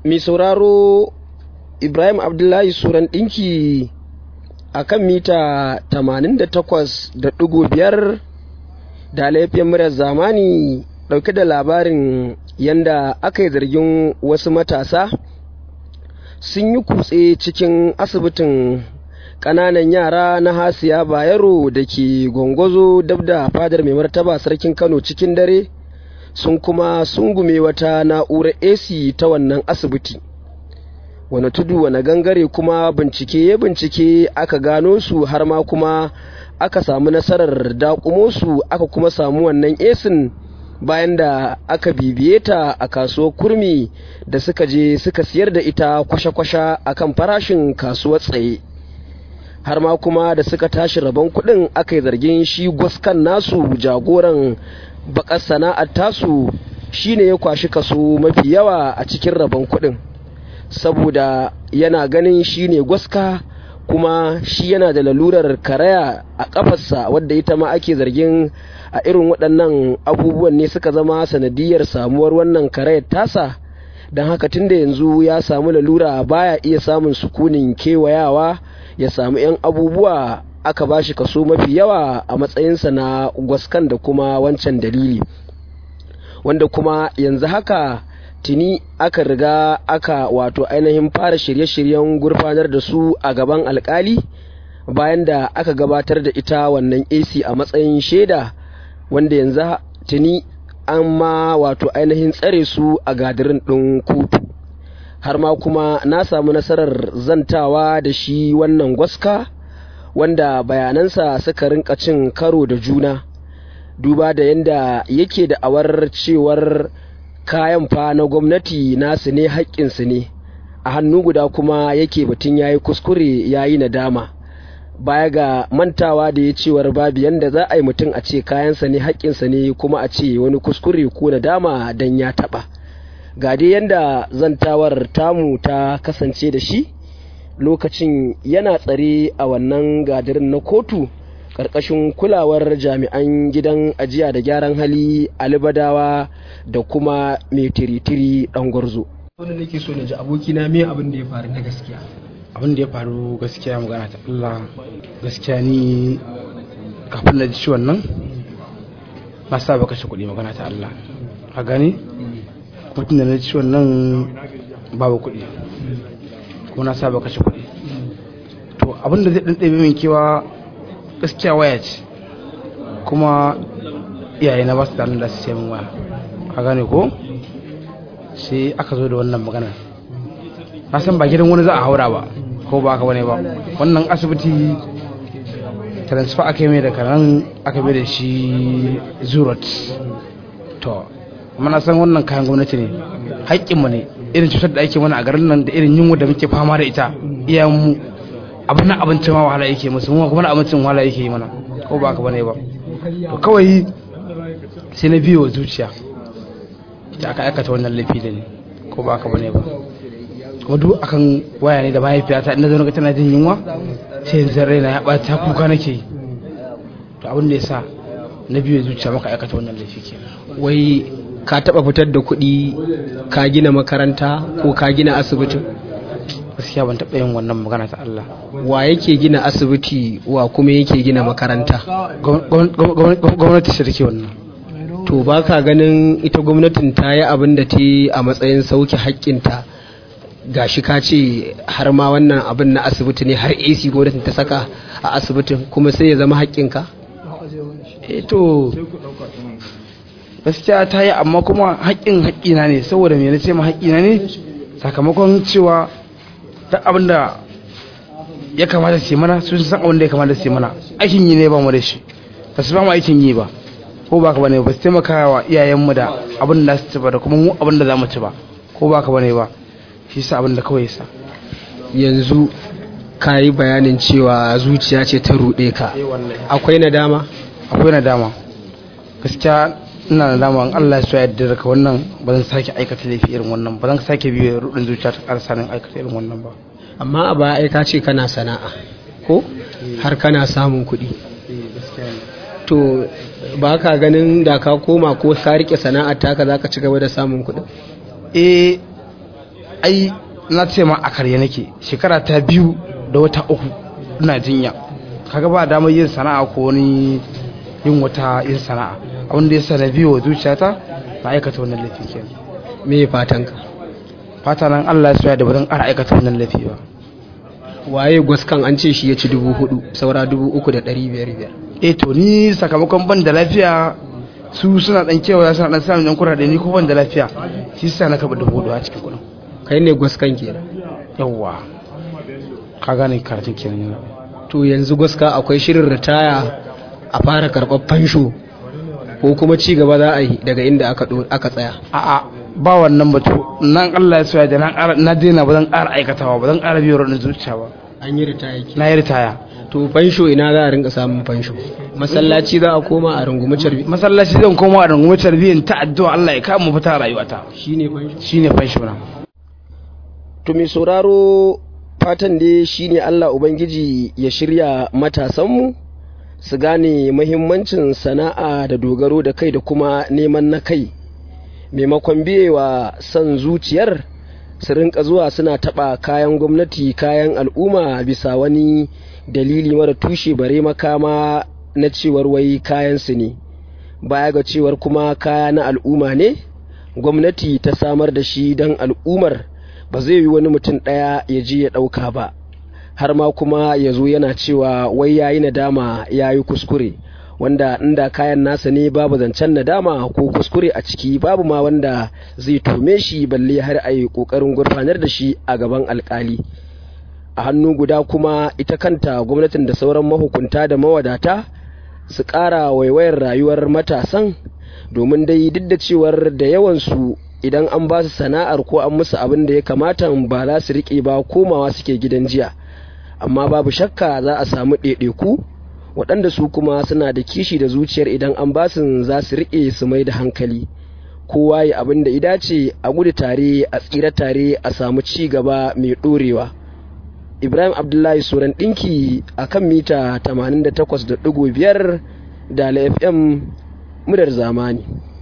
mai sauraro ibrahim abdullahi suran ɗinki a kan mita 88.5 da laifin muryar zamani ɗauke da labarin yanda aka yi zargin wasu matasa sun yi kutse cikin asibitin ƙananan yara na hasiya bayero da ke gwangwazo dab da fadar mai martaba sarkin kano cikin dare sun kuma sungume wata na'urar ac ta wannan asibiti wani tudu wani gangare kuma bincike ya bincike aka gano su har ma kuma aka samu nasarar dakumo su aka kuma samu wannan esin bayan da aka bibiye ta a kasuwar kurmi da suka je suka siyar da ita kwashe-kwashe akan farashin kasuwar tsaye har ma kuma da suka tashi rabon kuɗin aka yi zargin shi gwaskan nasu jagoran bakar sana'ar tasu shine ya kwashi kaso mafi yawa a cikin rabon kuɗin saboda yana ganin shine gwaska kuma shi yana da lalurar karaya a ƙafarsa wadda ita ma ake zargin a irin waɗannan abubuwan ne suka zama sanadiyar samuwar wannan karayar tasa don haka tunda yanzu ya samu lalura baya iya samun sukunin kewayawa ya samu 'yan abubuwa aka ba shi kaso mafi yawa a matsayinsa na gwaskan da kuma wancan dalili wanda kuma yanzu haka tuni aka riga aka wato ainihin fara shirye-shiryen gurfanar da su a gaban alkali bayan da aka gabatar da ita wannan ac a matsayin shaida wanda yanzu tuni an ma wato ainihin tsare su a gadirin ɗin kotu har ma kuma na samu nasarar zantawa da shi wannan gwaska wanda bayanansa suka rinka cin karo da juna duba da yadda yake da awar cewar kayan fa na gwamnati nasu ne haƙƙinsu ne a hannu guda kuma yake batun ya yi kuskure ya yi nadama baya ga mantawa da ya cewar babu yadda za a yi mutum a ce kayansa ne haƙƙinsa ne kuma a ce wani kuskure ko nadama don ya taɓa ga dai yadda zantawar tamu ta kasance da shi lokacin yana tsare a wannan gadirin na kotu ƙarƙashin kulawar jami'an gidan ajiya da gyaran hali alibadawa da kuma mai tiritiri ɗan gwarzo. wanda nake so na ji abokina me abin da ya faru na gaskiya abin da ya faru gaskiya magana ta Allah gaskiya ni kafin na ji ciwon nan na sa ba kashe kuɗi magana ta Allah a gani kuma tun da na ji ciwon nan babu kuɗi kuma na sa ba kashe kuɗi to abin da zai ɗan ɗabe min kewa gaskiya waya ce kuma iyaye na ba su da da su sai min waya a gane ko sai aka zo da wannan magana na san ba gidan wani za a haura ba ko ba aka bane ba wannan asibiti transfer aka yi mai da kanan aka mai da shi zurot to mana san wannan kayan gwamnati ne haƙƙinmu ne irin cutar da ake mana a garin nan da irin yunwa da muke fama da ita iyayenmu abin nan abincin ma wahala yake musu mu kuma abincin wahala yake yi mana ko ba aka bane ba to kawai sai na biyo zuciya ita aka aikata wannan laifi da ni ko ba aka bane ba kuma duk akan waya ne da mahaifiyata ina zo tana jin yunwa sai yanzu raina ya ɓata kuka nake yi to abin da ya sa na biyu zuciya maka aikata wannan laifi ke wai ka taɓa fitar da kuɗi ka gina makaranta ko ka gina asibitin gaskiya ban taɓa yin wannan magana ta Allah wa yake gina asibiti wa kuma yake gina makaranta gwamnati ce take wannan to ba ka ganin ita gwamnatin ta yi abin da ta yi a matsayin sauke haƙƙinta gashi ka ce har ma wannan abin na asibiti ne har ac gwamnatin ta saka a asibitin kuma sai ya zama haƙƙinka eh to gaskiya ta yi amma kuma haƙƙin haƙƙina ne saboda me na ce ma haƙƙina ne sakamakon cewa ta abin da ya kamata su mana sun san abin da ya kamata su mana aikin yi ne ba mu da shi ba su ba mu aikin yi ba ko ba ka bane ba su taimaka wa iyayenmu da abin da su ci ba da kuma mu abin da za mu ci ba ko ba ka bane ba shi sa abin da kawai sa yanzu ka yi bayanin cewa zuciya ce ta ruɗe ka akwai nadama akwai nadama gaskiya ina nadama in Allah ya so ya yarda ka wannan ba zan sake aikata laifi irin wannan ba zan sake biyo rudin zuciya ta ƙarsa nan aikata irin wannan ba amma a baya ai ka ce kana sana'a ko har kana samun kuɗi to ba ka ganin da ka koma ko ka rike sana'ar taka za ka ci gaba da samun kuɗi eh ai na ce ma a karye nake shekara ta biyu da wata uku ina jinya kaga ba damar yin sana'a ko wani yin wata yin sana'a abin da ya sa na biyo wa zuciyata na aikata wannan laifi kenan me fatanka fata nan Allah ya soya da ba zan ƙara aikata wannan laifi ba waye gwaskan an ce shi ya ci dubu hudu saura dubu uku da ɗari biyar biyar eh to ni sakamakon ban da lafiya su suna dan kewa suna dan samun yan kurade ni ko ban da lafiya shi sa na kaba dubu hudu a cikin kudin kai ne gwaskan kenan yawwa ka gane karatun kenan yana to yanzu gwaska akwai shirin ritaya a fara karɓar fansho ko kuma ci gaba za a yi daga inda aka ɗo- aka tsaya a'a ba wannan batu nan Allah ya soya da na ƙara na daina ba zan ƙara aikatawa ba zan ƙara biyo ranar zuciya ba an yi ritaya ke na yi ritaya to fansho ina za a rinka samun fansho masallaci za a koma a rungumi carbi masallaci zan koma a rungume tarbiyyar ta addu'a Allah ya kama fita a rayuwata shine fansho shine fanshi na to mai sauraro fatan dai shine Allah ubangiji ya shirya matasanmu su gane mahimmancin sana'a da dogaro da kai da kuma neman na kai maimakon biyewa son zuciyar su rinka zuwa suna taɓa kayan gwamnati kayan al'umma bisa wani dalili mara tushe bare makama na cewar wai kayansu ne baya ga cewar kuma kaya na al'umma ne gwamnati ta samar da shi don al'ummar ba zai yi wani mutum ɗaya ya je ya ɗauka ba har ma kuma ya zo yana cewa wai ya yi nadama ya yi kuskure wanda inda kayan nasa ne babu zancen nadama ko kuskure a ciki babu ma wanda zai tome shi balle har a yi ƙoƙarin gurfanar da shi a gaban alƙali a hannu guda kuma ita kanta gwamnatin da sauran mahukunta da mawadata su ƙara waiwayar rayuwar matasan domin dai duk da cewar da yawansu idan an ba su sana'ar ko an musu abin da ya kamata ba za su riƙe ba komawa suke gidan jiya amma babu shakka za a samu ɗaiɗaiku waɗanda su kuma suna da kishi da zuciyar idan an ba su za su riƙe su mai da hankali kowa ya abin da ida ce a gudu tare a tsira tare a samu ci gaba mai ɗorewa ibrahim abdullahi suran ɗinki a kan mita 88.5 da fm mudar zamani